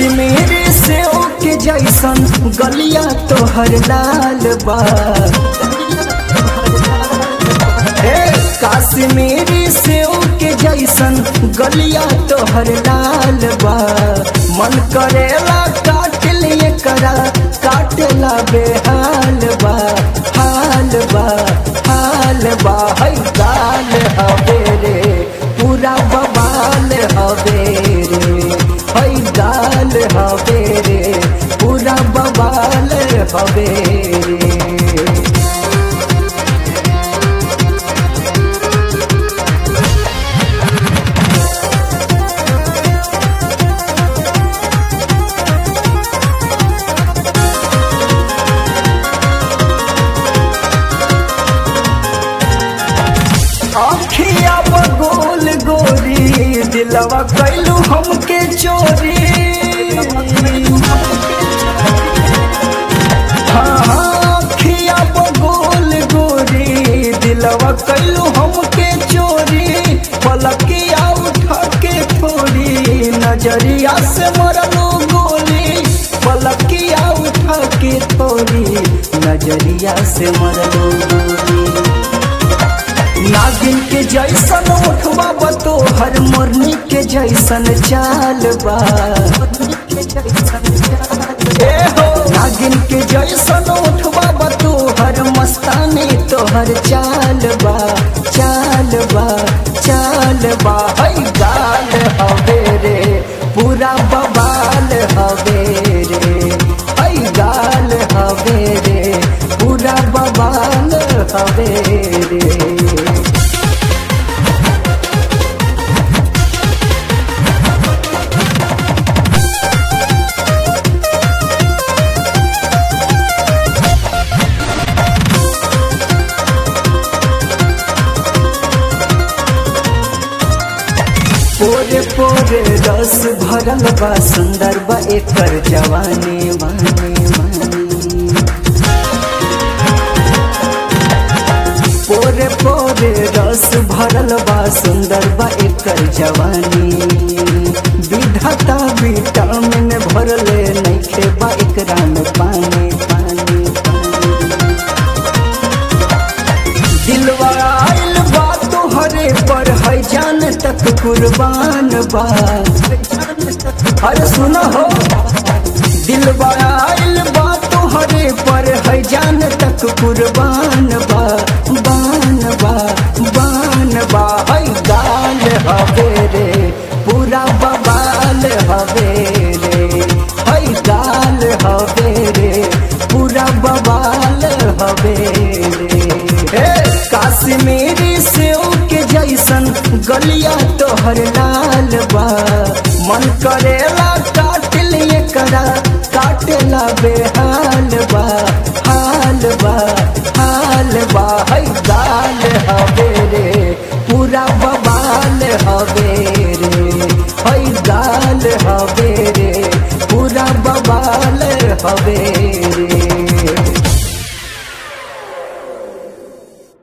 काश्मीरी से के जैसन गलिया तोहर लाल बा हे काश्मीरी से के जैसन गलिया तोहर लाल बा मन करेला काट लिए करा काटला बेहाल बा हाल बा हाल बा है गाल हवे रे पूरा बवाल हवे रे है गाल हवे रे पूरा बवाल हवे रे अखिया बगोल गोरी दिलवा कैलू हमके चोरी हाँ, हाँ, अखिया बगोल गोरी दिलवा कैलू हमके चोरी पलकिया उठा के थोड़ी नजरिया से मरलू गोली पलकिया उठा के थोड़ी नजरिया से मरलू गोली नागिन के जैसन उठवा बतो हर मुरनी के जैसन चाल बा ए हो नागिन के जैसन उठवा बतो हर मस्तानी तोहर चाल बा चाल बा चाल बा है गाल हवे रे पूरा बवाल हवे रे है गाल हवे रे पूरा बवाल हवे रे पोरे पोरे रस भरल बा सुंदर बा एकर जवानी वानी वानी पोरे पोरे रस भरल बा सुंदर बा एकर जवानी विधाता विटामिन भरले नइखे बा एकरा में पानी पानी पानी दिलवा आइल बा तोहरे पर है जान तक कुर्बान बा अरे सुनो हो दिलवा आइल बा तोहरे पर है जान तक कुर्बान बा बान बा बान बा है गाल हवे रे पूरा बवाल हवे रे है गाल हवे रे पूरा बवाल हवे रे हे काश्मीरी से के जैसन गलिया तोहर लाल बा मन करेला काट लिए करा काटला बेहाल बा हाल बा हाल बा है गाल हवे रे पूरा